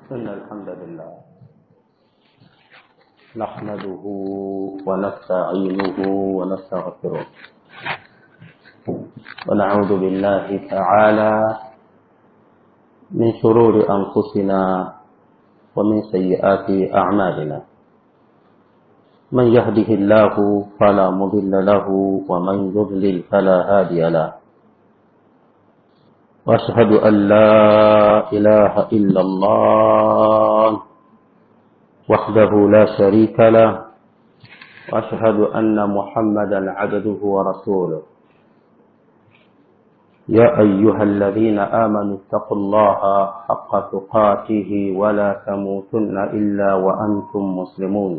إن الحمد لله نحمده ونستعينه ونستغفره ونعوذ بالله تعالى من شرور أنفسنا ومن سيئات أعمالنا من يهده الله فلا مضل له ومن يضلل فلا هادي له واشهد ان لا اله الا الله وحده لا شريك له واشهد ان محمدا عبده ورسوله يا ايها الذين امنوا اتقوا الله حق تقاته ولا تموتن الا وانتم مسلمون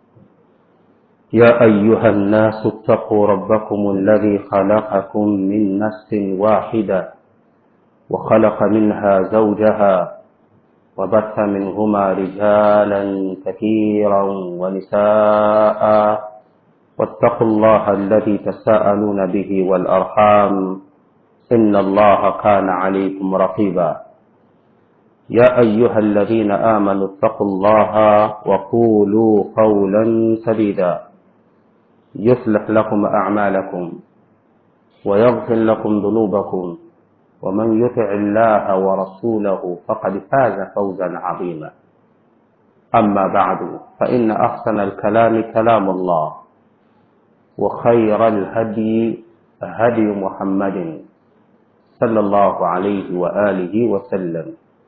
يا ايها الناس اتقوا ربكم الذي خلقكم من نفس واحده وخلق منها زوجها وبث منهما رجالا كثيرا ونساء واتقوا الله الذي تساءلون به والارحام ان الله كان عليكم رقيبا يا ايها الذين امنوا اتقوا الله وقولوا قولا سديدا يصلح لكم اعمالكم ويغفر لكم ذنوبكم ومن يطع الله ورسوله فقد فاز فوزا عظيما اما بعد فان احسن الكلام كلام الله وخير الهدي هدي محمد صلى الله عليه واله وسلم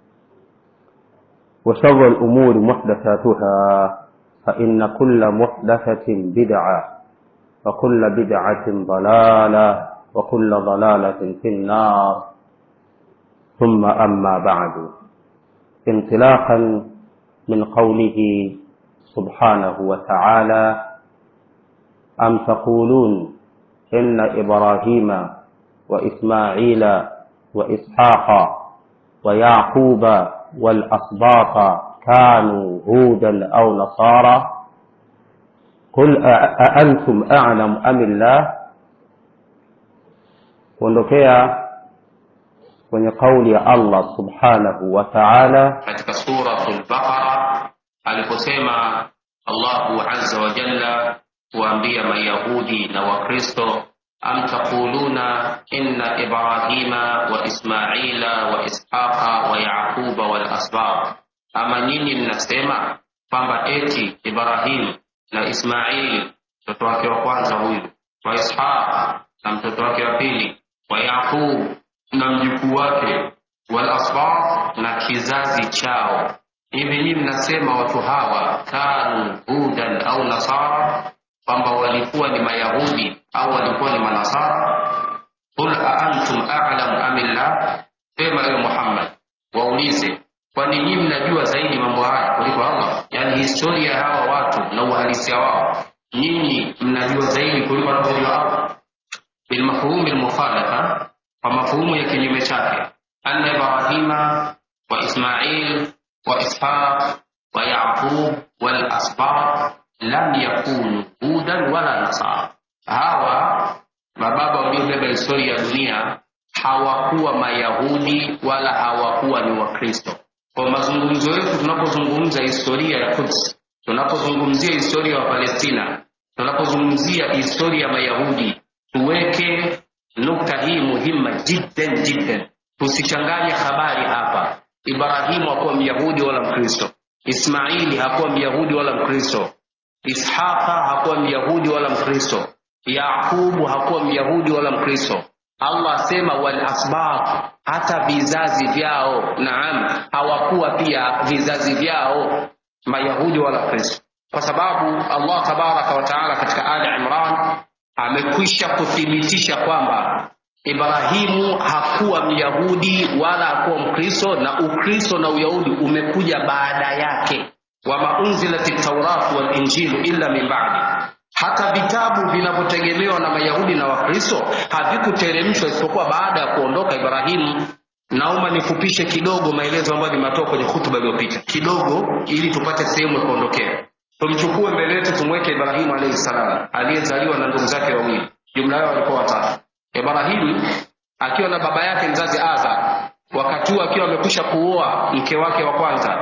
وشر الامور محدثاتها فان كل محدثه بدعه وكل بدعه ضلاله وكل ضلاله في النار ثم أما بعد انطلاقا من قوله سبحانه وتعالى أم تقولون إن إبراهيم وإسماعيل وإسحاق ويعقوب والأسباط كانوا هودا أو نصارى قل أأنتم أعلم أم الله kuondokea kwenye kauli ya Allah subhanahu wa ta'ala katika suratul Baqara aliposema Allahu azza wa jalla kuambia Mayahudi na Wakristo am taquluna inna Ibrahima wa Ismaila wa Ishaqa wa Yaquba wal asbab, ama nyinyi mnasema kwamba eti Ibrahim na Ismaili mtoto wake wa kwanza huyu wa Ishaq na mtoto wake wa pili wa Yaqub na mjukuu wake wal asbab na kizazi chao hivi nyinyi mnasema watu hawa kanu hudan au nasara kwamba walikuwa ni mayahudi au walikuwa ni manasara qul aantum a'lamu amillah sema ewe muhammad waulize kwani nyinyi mnajua zaidi mambo haya kuliko allah yaani historia ya hawa watu na uhalisia wao nyinyi mnajua zaidi kuliko wanavyojua allah bilmafhumi lmukhalafa kwa mafuhumu ya kinyume chake anna ibrahima wa ismail wa ishaq wa yaqub wal asbab lam yakunu hudan wala nasara hawa mababa waliobeba historia ya dunia hawakuwa mayahudi wala hawakuwa ni wakristo kwa mazungumzo yetu tunapozungumza historia ya kuds tunapozungumzia historia ya palestina tunapozungumzia historia ya mayahudi tuweke nukta hii muhimma jiddan jiddan tusichanganye habari hapa ibrahimu hakuwa myahudi wala mkristo ismaili hakuwa myahudi wala mkristo ishaqa hakuwa myahudi wala mkristo yaqubu hakuwa myahudi wala mkristo allah asema wal asbab hata vizazi vyao naam hawakuwa pia vizazi vyao mayahudi wala kristo kwa sababu allah tabaraka wataala katika ali imran amekwisha kuthibitisha kwamba ibrahimu hakuwa myahudi wala hakuwa mkristo na ukristo na uyahudi umekuja baada yake wama unzilati tauratu walinjilu illa min badi hata vitabu vinavyotegemewa na mayahudi na wakristo havikuteremshwa isipokuwa baada ya kuondoka ibrahimu naomba nifupishe kidogo maelezo ambayo nimetoa kwenye hutuba iliyopita kidogo ili tupate sehemu ya kuondokea tumchukue mbele yetu tumweke ibrahimu alaihi salam aliyezaliwa na ndugu zake wawili jumla yao walikuwa watatu ibrahimu akiwa na baba yake mzazi adha wakati huo akiwa amekwisha kuoa mke wake wa kwanza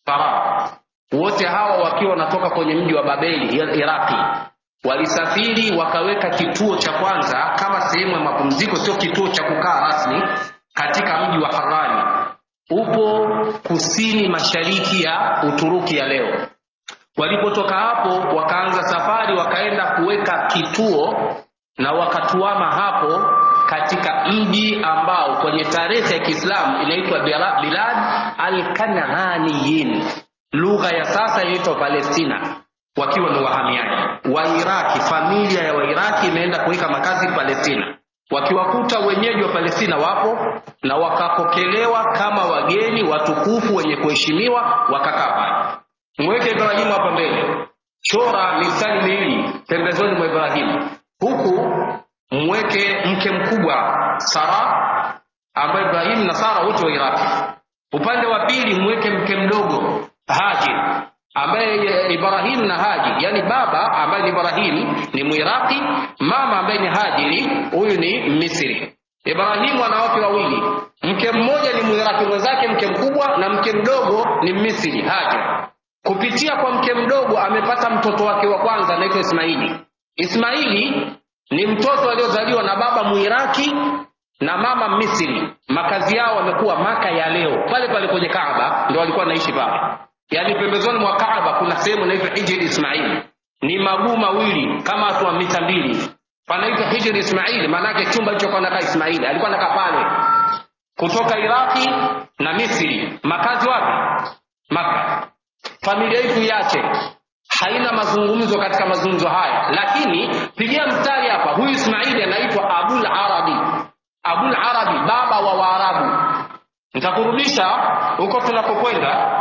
Sara. Wote hawa wakiwa wanatoka kwenye mji wa Babeli Iraki, walisafiri wakaweka kituo cha kwanza kama sehemu ya mapumziko, sio kituo cha kukaa rasmi, katika mji wa Harani, upo kusini mashariki ya Uturuki ya leo. Walipotoka hapo, wakaanza safari, wakaenda kuweka kituo na wakatuama hapo katika mji ambao kwenye tarehe ya Kiislamu inaitwa Bilad al-Kanaaniyin, lugha ya sasa inaitwa Palestina, wakiwa ni wahamiaji wa Iraki. Familia ya Wairaki imeenda kuweka makazi Palestina, wakiwakuta wenyeji wa Palestina wapo na wakapokelewa kama wageni watukufu wenye kuheshimiwa, wakakaa pale. Mweke Ibrahimu hapa mbele, chora mistari miwili pembezoni mwa Ibrahimu, huku mweke mke mkubwa Sara ambaye Ibrahimu na Sara wote wa Iraki. Upande wa pili mweke mke mdogo Hajir ambaye Ibrahim na Haji, yani baba ambaye ni Ibrahim ni Mwiraki, mama ambaye ni Hajiri, huyu ni Misri. Ibrahimu ana wake wawili, mke mmoja ni Mwiraki mwenzake mke mkubwa, na mke mdogo ni Misri Hajar. Kupitia kwa mke mdogo amepata mtoto wake wa kwanza anaitwa Ismaili. Ismaili ni mtoto aliozaliwa na baba Mwiraki na mama Misri. Makazi yao wamekuwa Maka ya leo, pale pale kwenye Kaaba ndio walikuwa wanaishi pale, yaani pembezoni mwa Kaaba kuna sehemu inaitwa Hijri Ismaili, ni maguu mawili kama watu wa mita mbili, panaitwa Hijri Ismaili, maanake chumba hicho kwa nakaa Ismaili alikuwa anakaa pale, kutoka Iraki na Misri. Makazi wapi? Maka. Familia hii tuiache, haina mazungumzo katika mazungumzo haya, lakini pigia mstari hapa. Huyu Ismaili anaitwa Abul Arabi. Abul Arabi, baba wa Waarabu. Nitakurudisha huko tunapokwenda,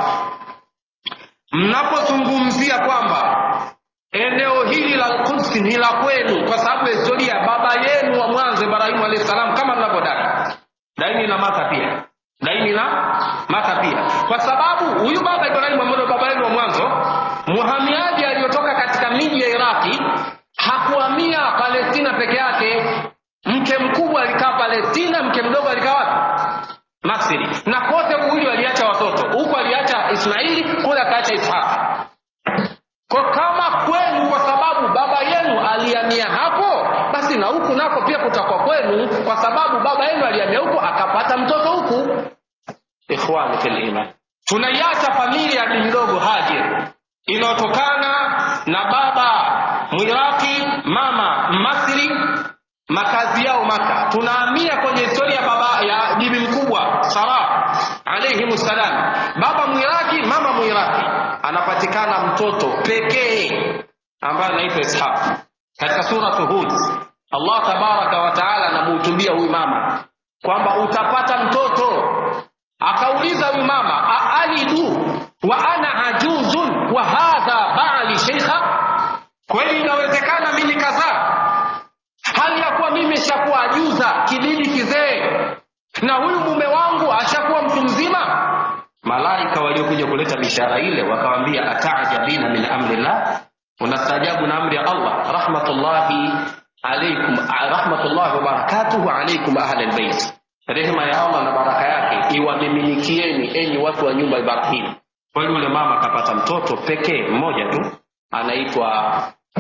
mnapozungumzia kwamba eneo hili la Quds ni la kwenu, kwa sababu historia baba yenu wa mwanzo Ibrahimu alayhi salam, kama mnavyodai daini na mata pia daini na mata pia, kwa sababu huyu baba Ibrahimu ambaye baba yenu wa mwanzo, muhamiaji aliyotoka katika miji ya Iraki hakuhamia Palestina peke yake. Mke mkubwa alikaa Palestina, mke mdogo alikaa wapi? Misri. Na kote kuwili waliacha watoto, huku aliacha Ismaili, kule akaacha Ishaka. Kwa kama kwenu, kwa sababu baba yenu alihamia hapo, basi na huku nako pia kutakuwa kwenu, kwa sababu baba yenu alihamia huku akapata mtoto huku. Ikhwani fil iman, tunaiacha familia ya bibi mdogo Hajar inayotokana na baba Mwiraki, mama Masri, makazi yao Maka. Tunahamia kwenye historia ya baba ya bibi mkubwa Sara alayhi salam, baba Mwiraki, mama Mwiraki, anapatikana mtoto pekee ambaye anaitwa Ishaq. Katika suratu Hud, Allah tabaraka wa taala anamuhutubia huyu mama kwamba utapata mtoto. Akauliza huyu mama, aalidu wa ana ajuzun wa hadha ba'li sheikha, kweli inawezekana mimi nikazaa hali ya kuwa mimi nishakuwa ajuza kidini kizee na huyu mume wangu ashakuwa mtu mzima? Malaika waliokuja kuleta bishara ile wakawambia, ataajabina min amrillah, unastaajabu na amri ya Allah. Rahmatullahi alaikum, rahmatullahi wa barakatuhu alaikum ahla albayt, rehema ya Allah na baraka yake iwamiminikieni enyi watu wa nyumba Ibrahim. Kwa yule mama akapata mtoto pekee mmoja tu anaitwa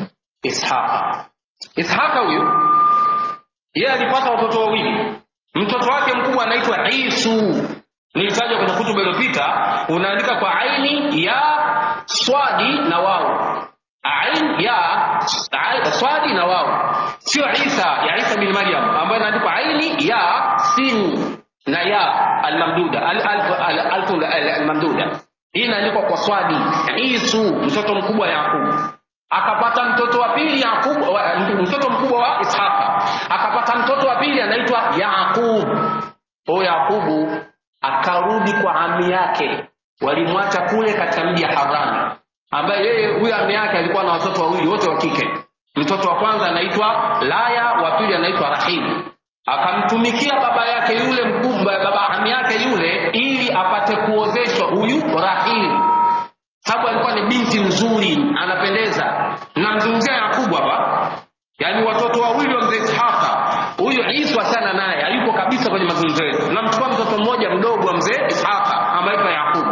Ishaqa. Ishaqa huyu yeye alipata watoto wawili. Mtoto wake mkubwa anaitwa Isu, nilitaja kwenye kutuba iliyopita, unaandika kwa aini ya swadi na wao, ain ya swadi na wao, sio Isa ya Isa bin Maryam ambayo inaandikwa aini ya sin na ya almamduda almamduda. Hii inaandikwa kwa swadi. Isu mtoto mkubwa Yakubu akapata mtoto wa pili Yakub, mtoto mkubwa wa Ishaqa akapata mtoto wa pili anaitwa Yaqub. Huyo Yakubu akarudi kwa ami yake, walimwacha kule katika mji ya Harani, ambaye yeye huyo ami yake alikuwa na watoto wawili wote wa kike. Mtoto wa kwanza anaitwa Laya, wa pili anaitwa Rahim. Akamtumikia baba yake yule mkubwa, baba ami yake yule, ili apate kuozeshwa huyu Rahim sababu alikuwa ni binti mzuri anapendeza. Namzungumzia Yakubu hapa, yaani watoto wawili wa mzee Ishaqa. Huyu Isa sana naye hayupo kabisa kwenye mazungumzo yetu. Namchukua mtoto mmoja mdogo wa mzee Ishaqa ambaye Yakubu.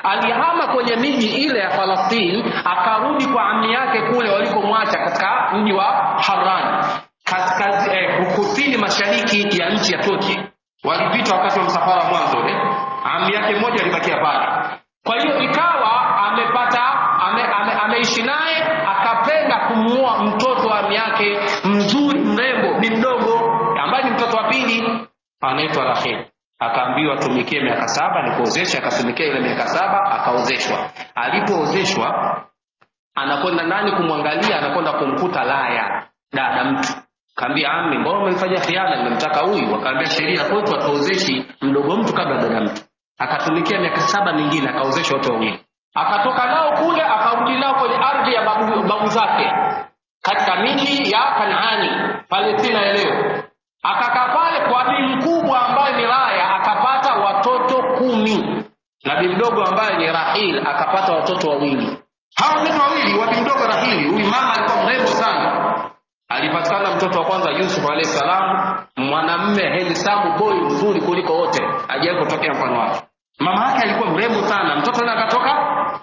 alihama kwenye miji ile ya falastini akarudi kwa ami yake kule walikomwacha katika mji wa haran kaskazi eh, kusini mashariki ya nchi ya turki walipita wakati wa msafara mwanzo ule ami yake mmoja alibakia pale kwa hiyo ikawa amepata ame, ame, ameishi naye akapenda kumuoa mtoto wa ami yake mzuri mrembo ni mdogo ambaye ni mtoto wa pili anaitwa raheli akaambiwa tumikie miaka saba nikuozesha akatumikia ile miaka saba akaozeshwa alipoozeshwa anakwenda nani kumwangalia anakwenda kumkuta laya dada mtu kaambia ami mbona umemfanyia khiana nimemtaka huyu akaambia sheria kwetu atuozeshi mdogo mtu kabla dada mtu akatumikia miaka saba mingine akaozesha wote wawili akatoka nao kule akarudi nao kwenye ardhi ya babu, babu zake katika miji ya kanaani palestina ya leo akakaa pale kwa bii mkubwa ambaye ni raya akapata watoto kumi na bii mdogo ambaye ni rahil akapata watoto wawili hawa watoto wawili wa bii mdogo rahili huyu mama alikuwa mrembo sana alipatikana mtoto wa kwanza yusuf alahi salam mwanamme hensamu boy mzuri kuliko wote ajawai kutokea mfano wake mama yake alikuwa mrembo sana mtoto naye akatoka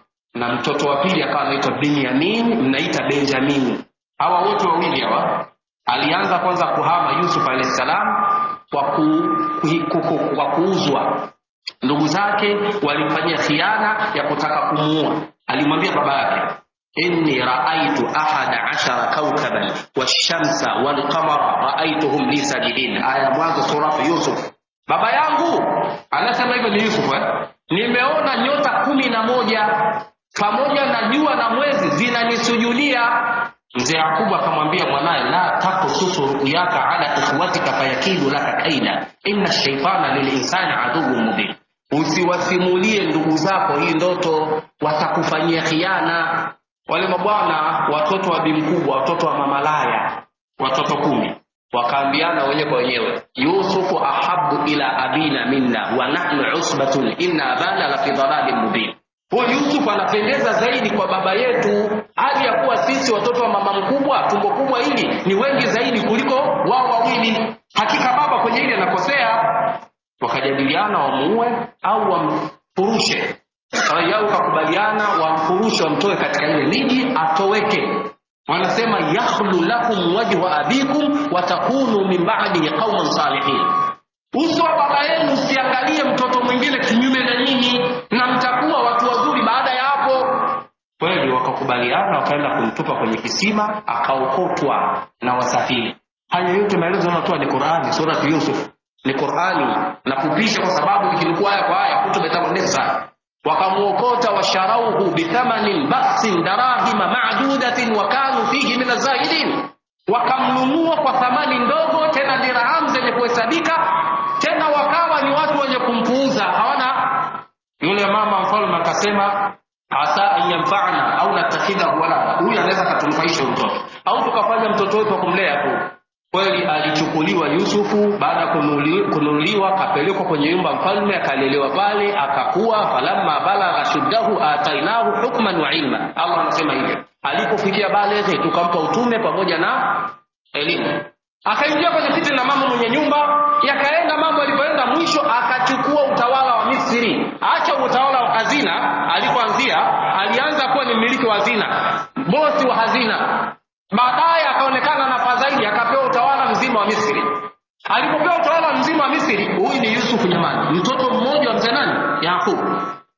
na mtoto wa pili akawa anaitwa binyamin mnaita benjamini hawa wote wawili hawa alianza kwanza kuhama yusuf alahi salam kwa, ku, ku, ku, ku, kwa kuuzwa ndugu zake walimfanyia khiana ya kutaka kumuua alimwambia baba yake inni raaitu ahada ashara kaukaban washamsa walqamara raaituhum li sajidin aya mwanzo suratu yusuf baba yangu anasema hivyo ni yusuf eh? nimeona nyota kumi na moja pamoja na jua na mwezi zinanisujudia mzee yakubu akamwambia mwanaye la takususu ruyaka ala ikhwatika fayakidu laka kaida inna shaitana lilinsani aduwu mubin usiwasimulie ndugu zako hii ndoto watakufanyia khiana wale mabwana watoto wa bi mkubwa watoto wa mamalaya watoto kumi wakaambiana wenyewe kwa wenyewe yusufu ahabu ila abina minna wa nahnu usbatun inna abana la fi dhalalin mubin huyu yusuf anapendeza zaidi kwa baba yetu hali ya kuwa sisi watoto wa mama mkubwa tumbo kubwa hili ni wengi zaidi kuliko wao wawili hakika baba kwenye hili anakosea wakajadiliana wamuue au wamfurushe yao kakubaliana wamfurushe wamtoe katika ile miji atoweke wanasema yakhlu lakum wajhu abikum watakunu min ba'dihi qauman salihin uso wa baba yenu usiangalie mtoto mwingine kinyume na nyinyi na mtakuwa watu wazuri baada ya hapo kweli wakakubaliana wakaenda kumtupa kwenye kisima akaokotwa na wasafiri haya yote maelezo yanatoa ni qurani surati yusuf ni qurani nafupisha kwa sababu ikilikuwa aya kwa aya kutubetamu ndefu sana wakamuokota washarauhu bithamanin baksin darahima madudatin wa kanu fihi min azahidin wakamnunua kwa thamani ndogo tena dirham zenye kuhesabika tena wakawa ni watu wenye kumpuuza hawana yule mama mfalme akasema asa an yanfa'ana au natakhidhahu walada huyu anaweza katunufaisha mtoto au tukafanya mtoto wetu wa kumlea tu kweli alichukuliwa yusufu baada ya kununuliwa akapelekwa kwenye nyumba mfalme akalelewa pale akakuwa falamma balagha shuddahu atainahu hukman wa ilma allah anasema hivyo alipofikia baleghe tukampa utume pamoja na elimu akaingia kwenye kiti la mama mwenye nyumba yakaenda mambo alipoenda mwisho akachukua utawala wa misri acha utawala wa hazina alipoanzia alianza kuwa ni mmiliki wa hazina bosi wa hazina baadaye akaonekana na fadhaili akapewa utawala mzima wa misri alipopewa utawala mzima wa misri huyu ni yusufu jamani mtoto mmoja wa mzee nani yakubu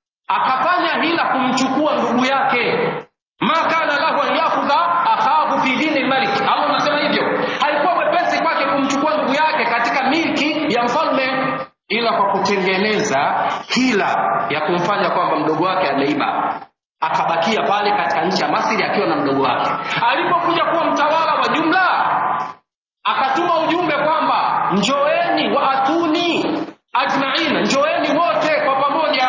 akafanya hila kumchukua ndugu yake ma kana lahu an yakhudha akhahu fi dini lmalik allah anasema hivyo haikuwa mwepesi kwake kumchukua ndugu yake katika milki ya mfalme ila kwa kutengeneza hila ya kumfanya kwamba mdogo wake ameiba akabakia pale katika nchi ya masiri akiwa na mdogo wake alipokuja kuwa mtawala wa jumla akatuma ujumbe kwamba njoeni waatuni ajmain njoeni wote kwa pamoja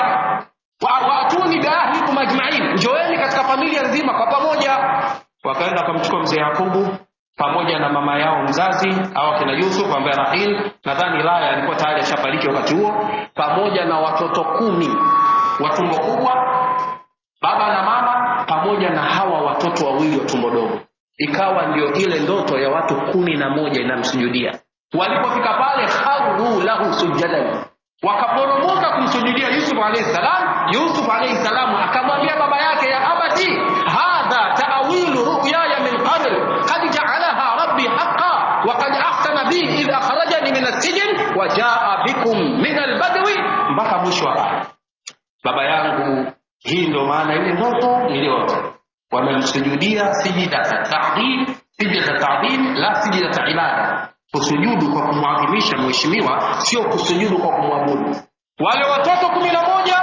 waatuni biahlikum ajmain njoeni katika familia nzima kwa pamoja wakaenda wakamchukua mzee yakubu pamoja na mama yao mzazi au akina yusuf ambaye rahil nadhani laya alikuwa tayari ashafariki wakati huo pamoja na watoto kumi wa tumbo kubwa baba na mama pamoja na hawa watoto wawili wa tumbo dogo ikawa ndio ile ndoto ya watu kumi na moja inamsujudia walipofika pale kharu lahu sujadan wakaporomoka kumsujudia yusuf alaihi salam yusuf alaihi salam akamwambia baba yake ya abati hadha taawilu ruyaya min qabl kad jaalaha rabbi haqa وقد أحسن بي إذ أخرجني من السجن وجاء بكم من البدو mpaka mwisho wa aya baba yangu hii ndio maana ile ndoto niliota wamemsujudia sijida za tadhim sijida za tadhim la sijida za ibada kusujudu kwa kumwadhimisha mheshimiwa sio kusujudu kwa kumwabudu wale watoto kumi na moja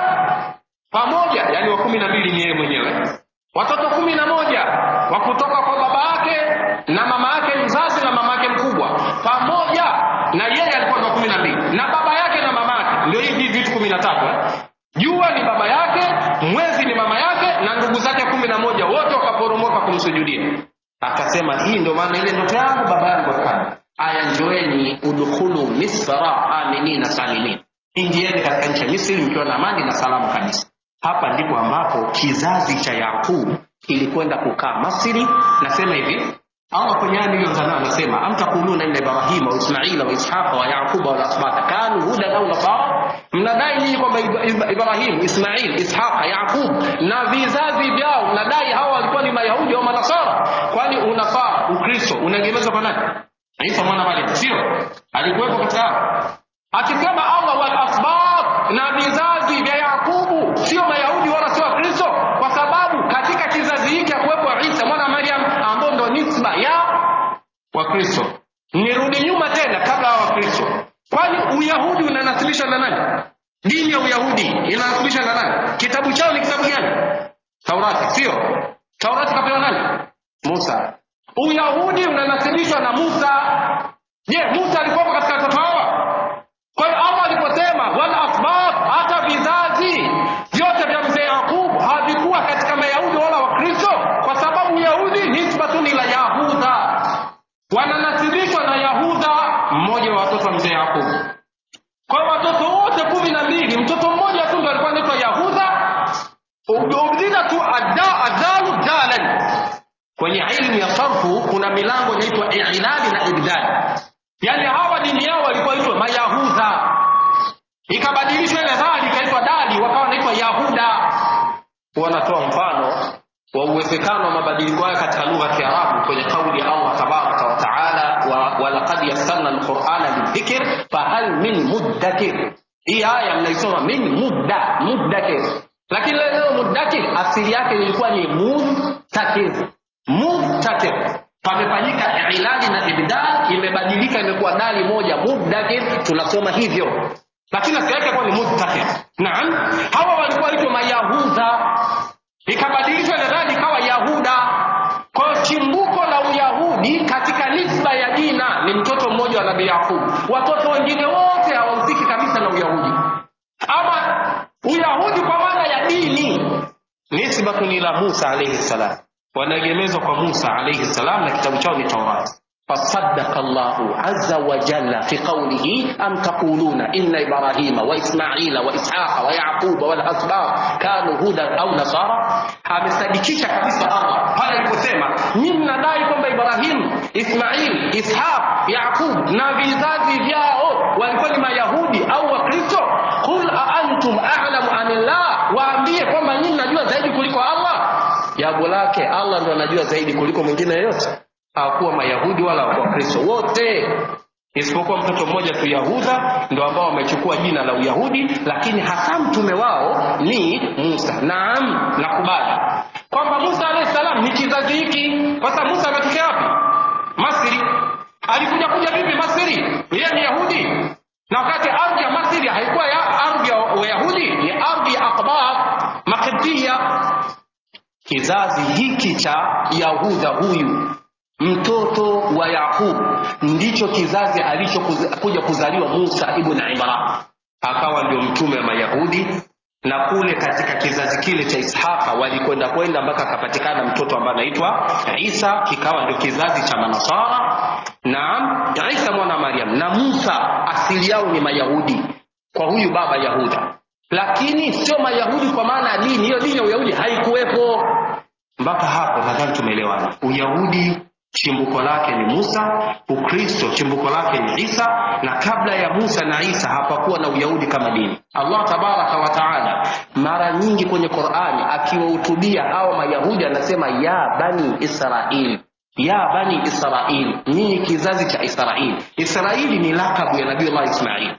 pamoja yani wa kumi na mbili ni yeye mwenyewe watoto kumi na moja wa kutoka kwa baba yake na mama yake mzazi na mama yake mkubwa pamoja na yeye alikuwa na kumi na mbili na baba yake na mama yake ndio hivi vitu kumi na tatu eh? jua ni baba yake mwezi ni mama yake na ndugu zake kumi na moja wote wakaporomoka kumsujudia akasema hii ndio maana ile ndoto yangu baba yangu akana aya njoeni udkhulu misra aminina salimin ingieni katika nchi ya misri mkiwa na amani na salamu kabisa hapa ndipo ambapo kizazi cha yaqubu kilikwenda kukaa masri nasema hivi allah kwenye aya niliyoanza nayo anasema am taquluna inna ibrahima wa ismaila wa ishaqa wa yaquba wal asbata kanu hudan au nasara mnadai nyinyi kwamba Ib- ibrahimu ismail ishaqa yaqub na vizazi vyao mnadai hawa walikuwa ni mayahudi au manasara kwani unafaa ukristo unaegemezwa kwa nani isa mwana mariam sio alikuwepo katika hao akisema allah wal asbab na vizazi vya yakubu sio mayahudi wala sio wakristo kwa sababu katika kizazi hiki akuwepo isa mwana wa mariam ambao ndo nisba ya wakristo nirudi nyuma tena kabla ya wakristo kwani uyahudi unanasibishwa na nani dini ya uyahudi inanasibishwa na nani kitabu chao ni kitabu gani taurati sio taurati kapewa nani musa uyahudi unanasibishwa na musa je musa alikuwepo katika watoto hawa kwa hiyo allah aliposema wal asbab hata vizazi vyote vya mzee yakub havikuwa katika mayahudi wala wakristo kwa sababu uyahudi nisbatun ila yahudha wananasibishwa na yahudha mmoja wa watoto wa mzee yakubu kwa hiyo watoto wote kumi na mbili mtoto mmoja tu ndo alikuwa anaitwa yahudha ubdila tu adda adalu dalan kwenye ilmu ya sarfu kuna milango inaitwa ilali na ibdali yaani hawa dini yao walikuwa itwa mayahudha ikabadilishwa ile dhali ikaitwa dali wakawa wanaitwa yahuda wanatoa mfano wa uwezekano wa mabadiliko haya katika lugha ya kiarabu kwenye kauli ya allah tabaraka wa taala wa- walaqad yassarna lqurana lidhikr fahal min muddakir hii aya mnaisoma min mudda muddakir lakini ile neno muddakir asili yake ilikuwa ni mudtakir mudtakir pamefanyika ilali na ibdal imebadilika imekuwa dali moja muddakir tunasoma hivyo lakini asili yake ilikuwa ni mudtakir naam hawa walikuwa waitwa mayahudha ikabadilishwa nadhani ikawa yahuda kwa hiyo chimbuko la uyahudi katika nisba ya jina ni mtoto mmoja wa nabii yakubu watoto wengine wote hawahusiki kabisa na uyahudi ama uyahudi kwa maana ya dini nisbatun ila musa alaihi salam wanaegemezwa kwa musa alaihi salam na kitabu chao ni taurati فصدق الله عز وجل في قوله أم تقولون إن إبراهيم وإسماعيل وإسحاق ويعقوب والأسباط كانوا هدى أو نصارى amesadikisha kabisa allah pale aliposema nyi mnadai kwamba ibrahimu ismail ishaq yaqub na vizazi vyao walikuwa ni mayahudi au wakristo qul aantum alamu anillah waambie kwamba nyinyi mnajua zaidi kuliko allah jambo lake allah ndo anajua zaidi kuliko mwingine yeyote hawakuwa mayahudi wala wakristo wote isipokuwa mtoto mmoja tu yahudha ndo ambao wamechukua jina la uyahudi lakini hasa mtume wao ni musa naam nakubali kwamba musa alahi salam ni kizazi hiki kwa sababu musa ametokea wapi masri alikuja kuja vipi masri yeye ni yahudi na wakati ardhi ya masri haikuwa ya ardhi ya wayahudi ni ardhi ya akbar makibtia kizazi hiki cha yahudha huyu mtoto wa yaqubu ndicho kizazi alichokuja kuzaliwa musa ibn imran akawa ndio mtume wa mayahudi na kule katika kizazi kile cha ishaqa walikwenda kwenda mpaka akapatikana mtoto ambaye anaitwa isa kikawa ndio kizazi cha manasara naam isa mwana wa mariam na musa asili yao ni mayahudi kwa huyu baba yahuda lakini sio mayahudi kwa maana ya dini hiyo dini ya uyahudi haikuwepo mpaka hapo nadhani tumeelewana uyahudi chimbuko lake ni musa ukristo chimbuko lake ni isa na kabla ya musa na isa hapakuwa na uyahudi kama dini allah tabaraka wataala mara nyingi kwenye qurani akiwahutubia hawa mayahudi anasema ya bani israili ya bani israili nyinyi kizazi cha israili israili ni lakabu ya nabiullah ismail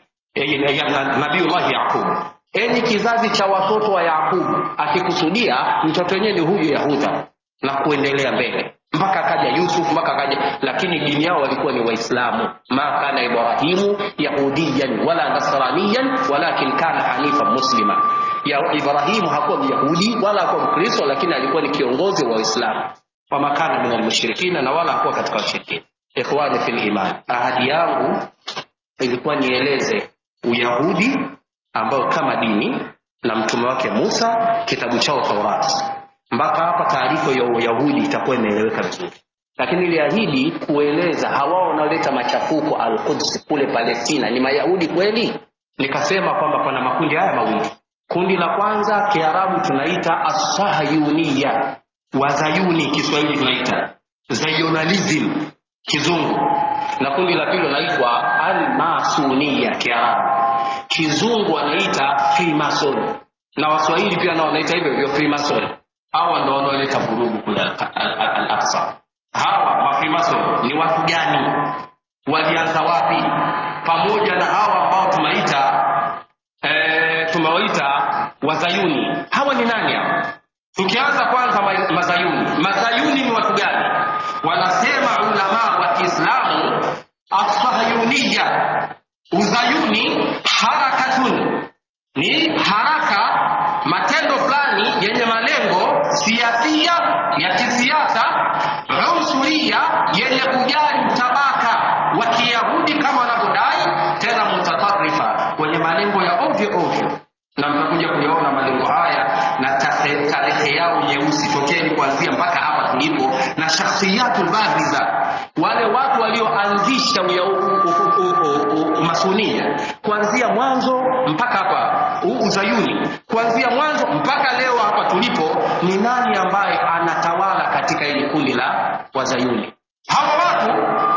nabiullahi yaqubu enyi kizazi cha watoto wa yaqubu akikusudia mtoto wenyewe ni huyu yahuda na kuendelea mbele mpaka akaja yusuf mpaka akaja lakini dini yao walikuwa ni waislamu ma kana ibrahimu yahudiyan wala nasraniyan walakin kana hanifa muslima ya ibrahimu hakuwa myahudi wala hakuwa mkristo lakini alikuwa ni kiongozi wa waislamu wama kana min almushrikina na wala hakuwa katika washirikina ikhwani fi liman ahadi yangu ilikuwa nieleze uyahudi ambayo kama dini na mtume wake musa kitabu chao taurati mpaka hapa taarifa ya uyahudi itakuwa imeeleweka vizuri lakini iliahidi kueleza hawa wanaoleta machafuko alquds kule palestina ni mayahudi kweli nikasema kwamba pana makundi haya mawili kundi la kwanza kiarabu tunaita assahayuniya wazayuni kiswahili tunaita zayonalism kizungu na kundi la pili linaitwa almasuniya kiarabu kizungu wanaita freemason na waswahili pia nao wanaita hivyo hivyo freemason hawa ndo wanaoleta vurugu kule al-aqsa hawa mafrimason ni watu gani walianza wapi pamoja na hawa ambao tunaita e, tumewaita wazayuni hawa ni nani hawa tukianza kwanza ma, mazayuni mazayuni ni watu gani wanasema ulamaa wa kiislamu asahayuniya uzayuni harakatun ni haraka matendo fulani yenye malengo siasia ya kisiasa unsuria yenye kujali mtabaka wa kiyahudi kama wanavyodai tena mutatarifa wenye malengo ya ovyo ovyo na mtakuja kuyaona malengo haya na tarehe yao nyeusi tokeni kuanzia mpaka hapa tulipo na shakhsiyatu lbahiza wale watu walioanzisha umasunia kuanzia mwanzo mpaka hapa uzayuni kuanzia mwanzo mpaka leo hapa tulipo ni nani ambaye anatawala katika hili kundi la wazayuni hawa watu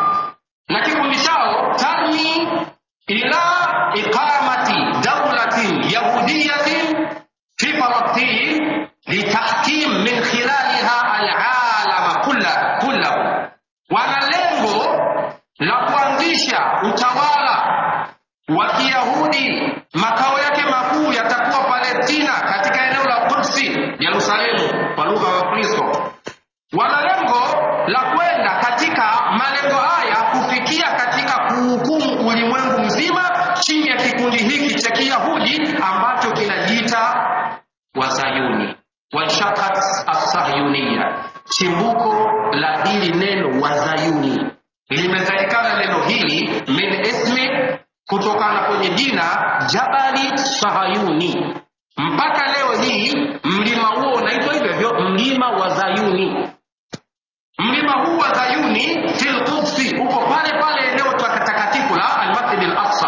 na kikundi chao tarmi ila iqamati daulatin yahudiyatin fi falastin litahkim min khilaliha alalama kullahu wana lengo la kuanzisha utawala wa kiyahudi makao yake makuu yatakuwa palestina katika eneo la kudsi yerusalemu kwa lugha ya kristo wana lengo la kwenda katika malengo haya kufikia katika kuhukumu ulimwengu mzima chini ya kikundi hiki cha kiyahudi ambacho kinajiita wazayuni wanshakat assahyuniya chimbuko la hili neno wazayuni limezalikana neno hili min ismi kutokana kwenye jina jabali sahayuni mpaka leo hii mlima huo unaitwa hivyo hivyo mlima wa zayuni mlima huu wa zayuni fil qudsi uko pale pale eneo takatifu la almasjid al-aqsa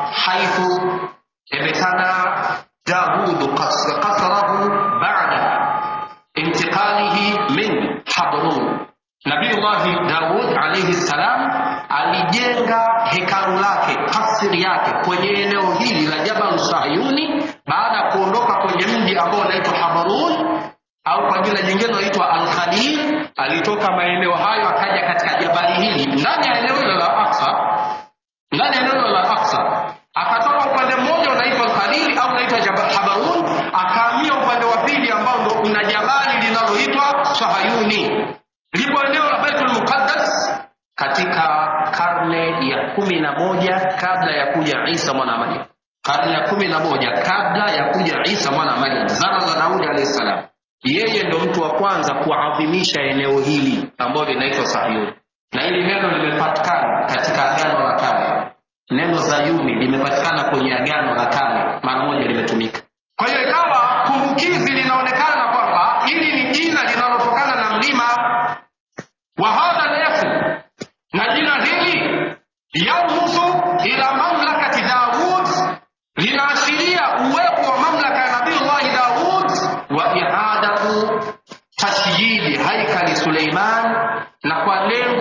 haithu ibtana daud qasrahu ba'da intiqalihi min habrun nabiyullahi daud alayhi salam alijenga hekalu lake kasri yake kwenye eneo hili la jabal sayuni baada ya kuondoka kwenye mji ambao unaitwa habarun au kwa jina jingine unaitwa alkhalil alitoka maeneo hayo akaja katika jabali hili ndani ya eneo hilo la aksa ndani ya eneo hilo la aksa akatoka upande mmoja unaitwa alkhalil au unaitwa habarun akahamia upande wa pili ambao ndo kuna jabali linaloitwa sahayuni lipo eneo la baitul muqaddas katika karne ya kumi na moja kabla ya kuja isa mwana wa maryam karne ya kumi na moja kabla ya kuja isa mwana wa maryam zama za daudi alahi salam yeye ndo mtu wa kwanza kuadhimisha eneo hili ambalo linaitwa sayuni na hili neno limepatikana katika agano la kale neno zayuni limepatikana kwenye agano la kale mara moja limetumika kwa hiyo ikawa kumbukizi linaonekana kwamba hili ni jina linalotokana na mlima wa hadha lefu na jina hili yarmusu ila mamlakati daud linaashiria uwepo wa mamlaka ya nabiullahi daud wa ihadatu tashyidi haikali suleiman na kwa lengo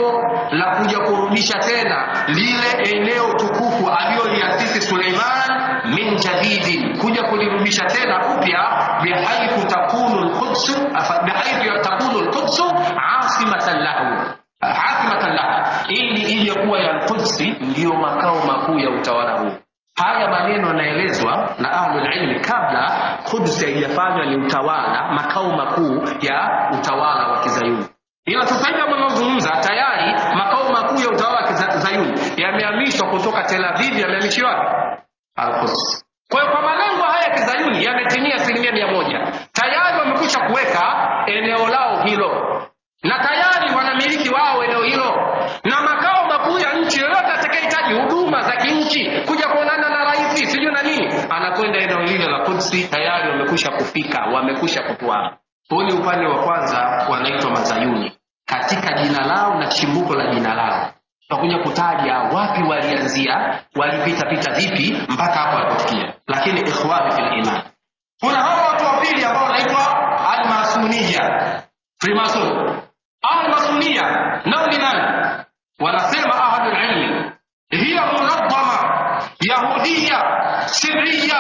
min jadidin kuja kulirudisha tena upya bihaithu takunu lqudsu bihaithu takunu lqudsu asimatan lahu hasimatan lahu ili ije kuwa ya lqudsi ndiyo makao makuu ya utawala huu haya maneno yanaelezwa na ahlulilmi kabla Quds haijafanywa ni utawala makao makuu ya utawala wa kizayuni ila sasa hivi wanaozungumza tayari makao makuu ya utawala wa kizayuni yamehamishwa kutoka tel aviv yamehamishwa wapi alquds kwa hiyo kwa malengo haya ya kizayuni yametimia asilimia mia moja tayari wamekwisha kuweka eneo lao hilo na tayari wanamiliki wao eneo hilo na makao makuu ya nchi yoyote atakayehitaji huduma za kinchi kuja kuonana na rais sijui na nini anakwenda eneo lile la kudsi tayari wamekwisha kufika wamekwisha kutwaa huu ni upande wa kwanza wanaitwa mazayuni katika jina lao na chimbuko la jina lao tutakuja kutaja wapi walianzia walipita pita vipi mpaka hapo walipofikia lakini ikhwani fil iman kuna hawa watu wa pili ambao wanaitwa almasuniya freemason almasunia nao ni nani wanasema ahlulilmi hiya munadhama yahudiya siriya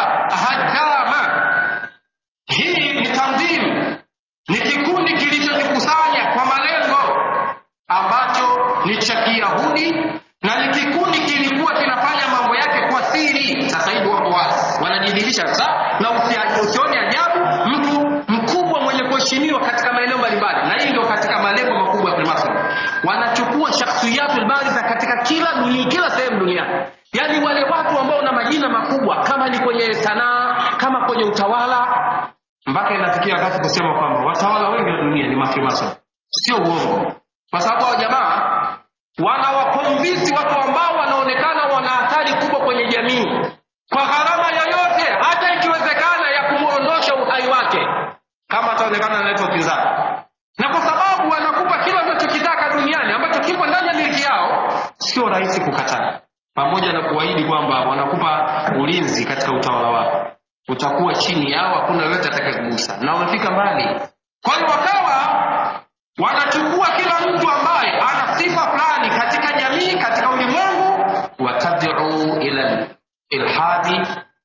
hadama hii ni tanzimu ni kikundi kilichojikusanya kwa malengo ambacho ni cha kiyahudi na ni kikundi kilikuwa kinafanya mambo yake kwa siri sasa hivi wako wazi wanajidhihirisha sasa na usione ajabu mtu mkubwa mwenye kuheshimiwa katika maeneo mbalimbali na hii ndio katika malengo makubwa ya Freemason wanachukua shakhsiyatul baritha katika kila dunia kila sehemu duniani yaani wale watu ambao na majina makubwa kama ni kwenye sanaa kama kwenye utawala mpaka inafikia wakati kusema kwamba watawala wengi wa dunia ni mafrimason sio uongo kwa sababu hao jamaa wanawakonvinsi watu ambao wanaonekana wana athari kubwa kwenye jamii kwa gharama yoyote hata ikiwezekana ya kumwondosha uhai wake kama ataonekana analeta upinzani na kwa sababu wanakupa kile unachokitaka duniani ambacho kipo ndani ya miliki yao sio rahisi kukataa pamoja na kuahidi kwamba wanakupa ulinzi katika utawala wako utakuwa chini yao hakuna yoyote atakayekugusa na wamefika mbali kwa hiyo wakawa wanachukua kila mtu ambaye ana sifa fulani katika jamii katika ulimwengu watad'u ila ilhadi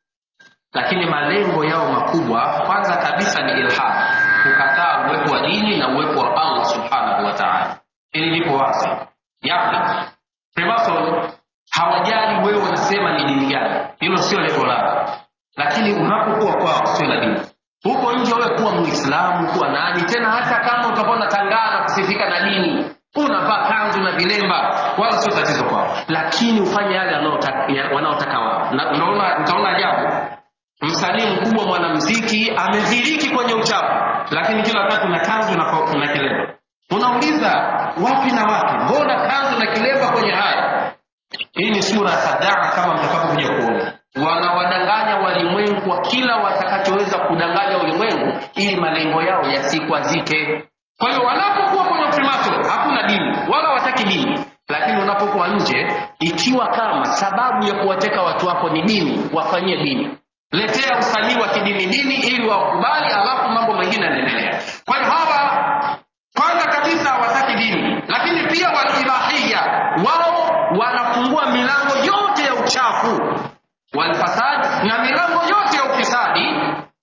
lakini malengo yao makubwa kwanza kabisa ni ilhad kukataa uwepo wa dini na uwepo wa allah subhanahu wa taala hili lipo wazi yani freemason hawajali wewe unasema ni dini gani hilo sio lengo lao lakini unapokuwa kwao sio la dini huko nje wewe kuwa muislamu kuwa nani tena hata kama utakuwa unatangaa na kusifika na dini unavaa kanzu na vilemba wala sio tatizo kwao lakini ufanye yale wanaotaka wao na unaona utaona ajabu msanii mkubwa mwanamziki amedhiriki kwenye uchafu lakini kila wakati una kanzu na, na kilemba unauliza wapi na wapi mbona kanzu na kilemba kwenye haya hii ni sura ya khadaa kama mtakapokuja kuona wanawadanganya walimwengu kwa kila watakachoweza kudanganya ulimwengu ili malengo yao yasikwazike kwa hiyo wanapokuwa kwenye freemason hakuna dini wala wataki dini lakini unapokuwa nje ikiwa kama sababu ya kuwateka watu wako ni dini wafanyie dini letea usanii wa kidini dini ili wakubali alafu mambo mengine yanaendelea kwa hiyo hawa kwanza kabisa hawataki dini lakini pia walibahia wao wanafungua milango yote ya uchafu walfasad na milango yote ya ufisadi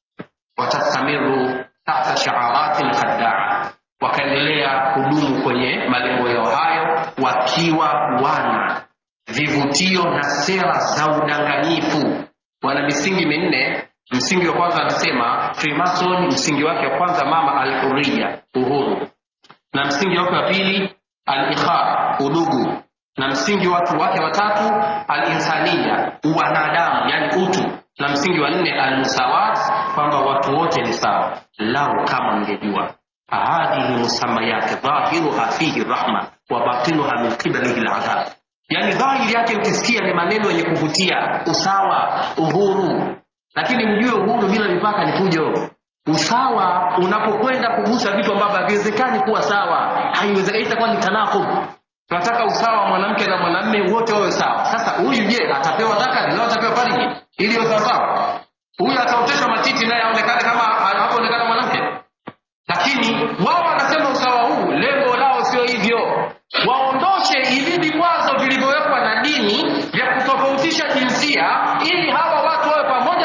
watastamiru tahta shaarati lkhadaa wakaendelea kudumu kwenye malengo yao hayo wakiwa wana vivutio na sera za udanganyifu wana misingi minne msingi wa kwanza anasema freemason msingi wake wa kwanza mama alhuria uhuru na msingi wake wa pili alikha udugu na msingi watu wake watatu alinsania uwanadamu yani utu na msingi wa nne almusawat kwamba watu wote ni sawa lau kama mngejua hadhihi musamayati dhahiruha fihi rahma wa batinuha min qibalihi ladhab yani dhahiri yake ukisikia ni maneno yenye kuvutia usawa uhuru lakini mjue uhuru bila mipaka ni fujo usawa unapokwenda kugusa vitu ambavyo haviwezekani kuwa sawa haiwezekani itakuwa ni tanakub tunataka usawa mwanamke na mwanamme wote wawe sawa sasa huyu je atapewa dhakari leo atapewa fariji ili iwe sawasawa huyu ataoteshwa matiti naye aonekane kama anavyoonekana mwanamke lakini wao wanasema usawa huu lengo lao sio hivyo waondoshe hivi vikwazo vilivyowekwa na dini vya kutofautisha jinsia ili hawa watu wawe pamoja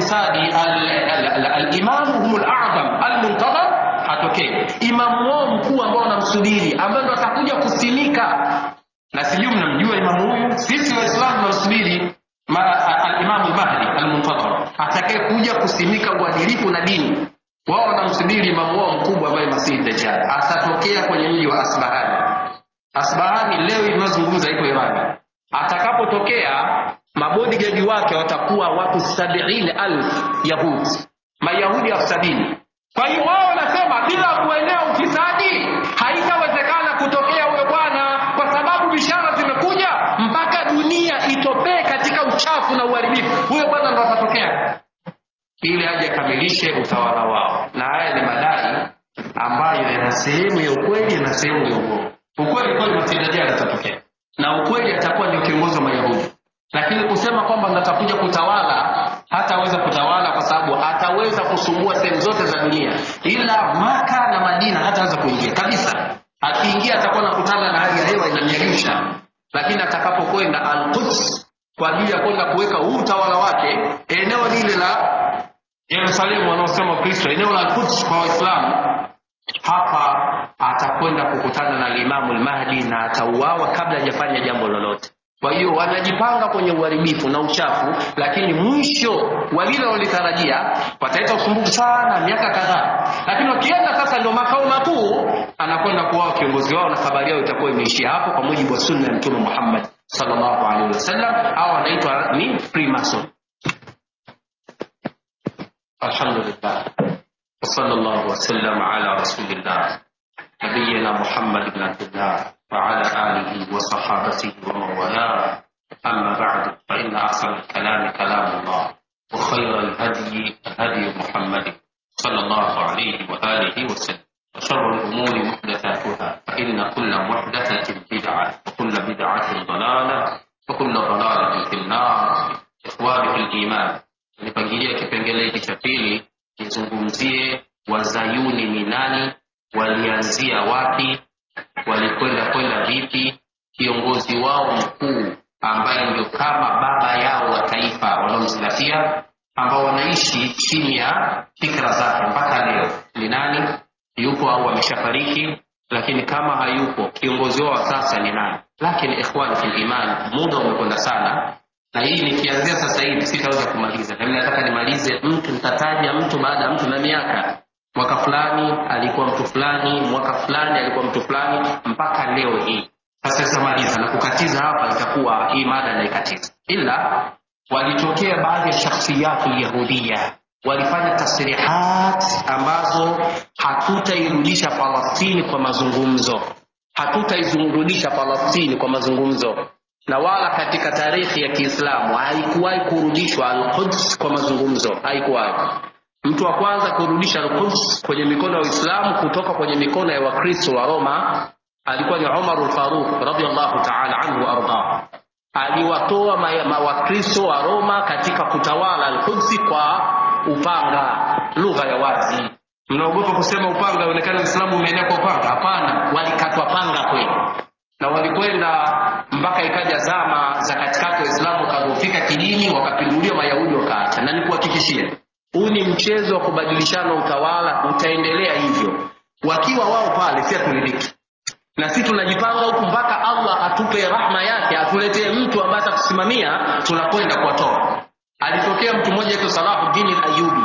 ufisadi alimamu hum ladham almuntadhar hatokee imamu wao mkuu ambao wanamsubiri ambaye ndo atakuja kusimika na sijui mnamjua imamu huyu sisi waislamu tunamsubiri alimamu lmahdi almuntadhar atakaye kuja kusimika uadilifu na dini wao wanamsubiri imamu wao mkubwa ambaye masihi dajjal atatokea kwenye mji wa asbahani asbahani leo inayozungumza iko irani atakapotokea mabodigadi wake watakuwa watu sabiini alf yahudi mayahudi elfu sabini kwa hiyo wao wanasema bila kuenea ufisadi haitawezekana kutokea huyo bwana kwa sababu bishara zimekuja mpaka dunia itopee katika uchafu na uharibifu huyo bwana ndo atatokea ili aje akamilishe utawala wao na haya ni madai ambayo yana sehemu ya ukweli na sehemu ya uongo ukweli kweli masidajiali atatokea na ukweli atakuwa ndio kiongozi wa mayahudi lakini kusema kwamba natakuja kutawala hataweza kutawala kwa sababu ataweza kusumbua sehemu zote za dunia ila maka na madina hataweza kuingia kabisa akiingia atakuwa nakutana na hali ya hewa inamyayusha lakini atakapokwenda alquds kwa ajili ya kwenda kuweka huu utawala wake eneo lile la yerusalemu wanaosema wakristo eneo la alquds kwa waislamu hapa atakwenda kukutana na limamu lmahdi na atauawa kabla hajafanya jambo lolote kwa hiyo wanajipanga kwenye uharibifu na uchafu lakini mwisho wa lile walitarajia wataleta usumbufu sana miaka kadhaa lakini wakienda sasa ndio makao makuu anakwenda kuwao kiongozi wao na habari yao itakuwa imeishia hapo kwa mujibu wa sunna ya mtume muhammad salllahu alaihi wasallam au anaitwa ni freemason alhamdulillah وصلى الله وسلم على رسول الله نبينا محمد بن عبد الله وعلى آله وصحابته ومن والاه أما بعد فإن أحسن الكلام كلام الله وخير الهدي هدي محمد صلى الله عليه وآله وسلم وشر الأمور محدثاتها فإن كل محدثة بدعة وكل بدعة ضلالة وكل ضلالة في النار إخواني في الإيمان nipangilia kipengele hiki cha pili nizungumzie wazayuni ni nani walianzia wapi walikwenda kwenda vipi kiongozi wao mkuu ambaye ndio kama baba yao wa taifa wanaomzingatia ambao wanaishi chini ya fikra zake mpaka leo ni nani yupo au ameshafariki lakini kama hayupo kiongozi wao wa sasa ni nani lakini ikhwani fil iman muda umekwenda sana na hii nikianzia sasa hivi sitaweza kumaliza nami nataka nimalize mtu nitataja mtu baada ya mtu na miaka mwaka fulani alikuwa mtu fulani mwaka fulani alikuwa mtu fulani mpaka leo hii sasa sitamaliza na kukatiza hapa itakuwa hii mada naikatiza ila walitokea baadhi ya shakhsiyatu lyahudia walifanya tasrihat ambazo hatutairudisha falastini kwa mazungumzo hatutairudisha falastini kwa mazungumzo na wala katika tarehe ya kiislamu haikuwahi kurudishwa alquds kwa mazungumzo haikuwahi mtu wa kwanza kurudisha alquds kwenye mikono ya uislamu kutoka kwenye mikono ya wakristo wa roma alikuwa ni umar lfaruq radiallahu taala anhu waardah aliwatoa wakristo wa roma katika kutawala alqudsi kwa upanga lugha ya wazi mnaogopa kusema upanga onekana uislamu umeenea kwa upanga hapana walikatwa panga kweli na walikwenda mpaka ikaja zama za katikati waislamu wakadhofika kidini wakapinduliwa mayahudi wakaacha na nikuhakikishie huu ni mchezo wa kubadilishana utawala utaendelea hivyo wakiwa wao pale si haturidhiki na sisi tunajipanga huku mpaka allah atupe rahma yake atuletee mtu ambaye atatusimamia tunakwenda kuwatoa alitokea mtu mmoja aitwa salahuddin ayubi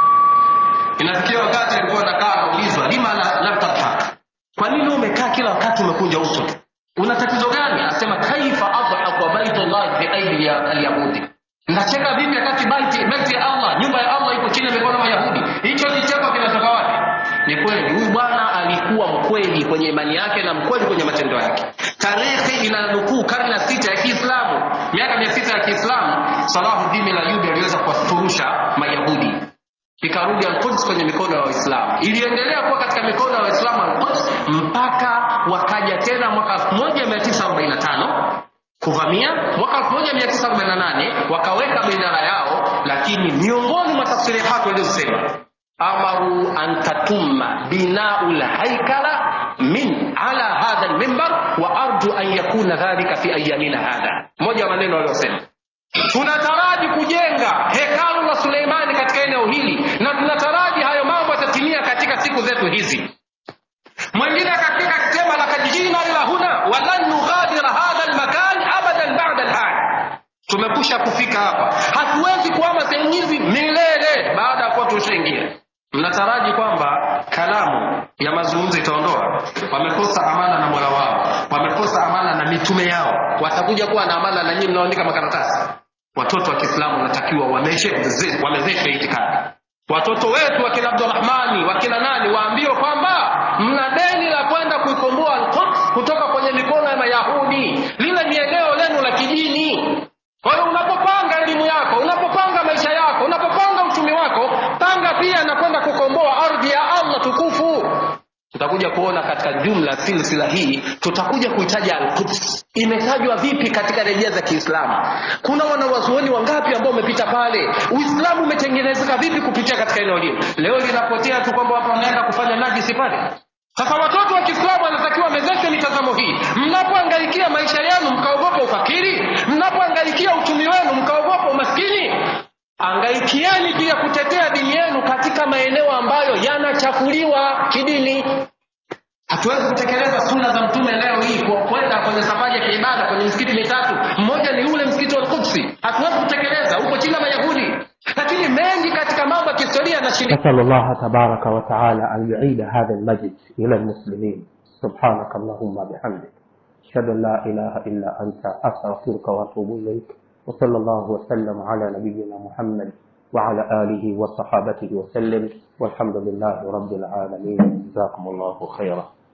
inafikia wakati alikuwa anakaa anaulizwa lima lam tadhak kwa nini umekaa kila wakati umekunja uso tu una tatizo gani anasema kaifa adhaku baitullah fi aidi ya alyahudi nacheka vipi wakati baiti baiti ya allah nyumba ya allah iko chini ya mikono mayahudi hicho kicheko kinatoka wapi ni kweli huyu bwana alikuwa mkweli kwenye imani yake na mkweli kwenye matendo yake tarehe inanukuu karne ya sita ya kiislamu miaka mia sita ya kiislamu salahuddin layubi aliweza kuwafurusha mayahudi ikarudi alquds kwenye mikono ya waislamu iliendelea kuwa katika mikono ya waislamu alquds mpaka wakaja tena mwaka 1945 kuvamia mwaka 1948 wakaweka bendera yao lakini miongoni mwa tafsiri hako ilizosema amaru an tatumma binau lhaikala min ala hadha lmimbar wa arju an yakuna dhalika fi ayamina hadha moja wa maneno waliosema tunataraji kujenga hekalu la suleimani tumekusha kufika hapa hatuwezi kuama sehemu hizi milele baada ya kuwa tushaingia mnataraji kwamba kalamu ya mazungumzo itaondoa wamekosa amana na mola wao wamekosa amana na mitume yao watakuja kuwa na amana na nyinyi mnaoandika makaratasi watoto wa kiislamu wanatakiwa wamezeshwe wamezeshwe itikadi watoto wetu wakina abdurahmani wakina nani waambiwe kwamba mna deni la kwenda kuikomboa alquds kutoka kwenye mikono ya mayahudi lile ni eneo lenu la kidini kwa hiyo unapopanga elimu yako unapopanga maisha yako unapopanga uchumi wako panga pia na kwenda kukomboa ardhi ya allah tukufu tutakuja kuona katika jumla silsila hii tutakuja kuitaja alquds imetajwa vipi katika rejea za kiislamu kuna wanawazuoni wangapi ambao wamepita pale uislamu umetengenezeka vipi kupitia katika eneo hili leo linapotea tu kwamba watu wanaenda kufanya najisi pale sasa watoto wa kiislamu wanatakiwa wamezeshwe mitazamo hii mnapoangaikia maisha yenu mkaogopa ufakiri mnapoangaikia uchumi wenu mkaogopa umaskini angaikieni pia kutetea dini yenu katika maeneo ambayo yanachafuliwa kidini hatuwezi kutekeleza suna za mtume leo hii kwa kwenda kwenye safari ya kiibada kwenye misikiti mitatu mmoja ni ule msikiti wa Qudsi hatuwezi kutekeleza uko chini ya mayahudi lakini mengi katika mambo ya kihistoria yanashindikana نسأل الله تبارك وتعالى أن يعيد هذا المجد إلى المسلمين سبحانك اللهم بحمدك أشهد أن لا إله إلا أنت أستغفرك وأتوب إليك وصلى الله وسلم على نبينا محمد وعلى آله وصحابته وسلم والحمد لله رب العالمين جزاكم الله خيرا